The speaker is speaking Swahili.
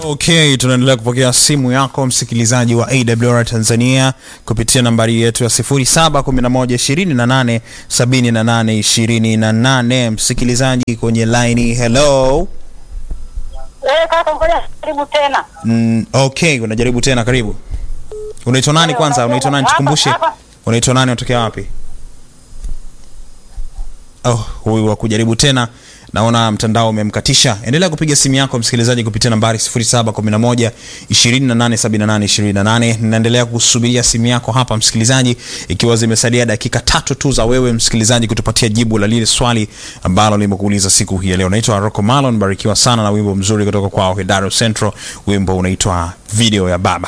Okay, tunaendelea kupokea simu yako msikilizaji wa AWR Tanzania kupitia nambari yetu ya 0711287828. Msikilizaji kwenye line, hello. Eh, kaka ngoja karibu tena. Mm, okay, unajaribu tena, karibu. Unaitwa nani kwanza? Unaitwa nani? Tukumbushe. Hapa, hapa. Unaitwa nani? Unatokea wapi? Oh, huyu wa kujaribu tena naona mtandao umemkatisha. Endelea kupiga simu yako msikilizaji kupitia nambari 0711 2878 28. Ninaendelea kusubiria simu yako hapa msikilizaji, ikiwa zimesalia dakika tatu tu za wewe msikilizaji kutupatia jibu la lile swali ambalo limekuuliza siku hii ya leo. Naitwa Rocco Malon, barikiwa sana na wimbo mzuri kutoka kwa Hedaro Central. Wimbo unaitwa video ya baba.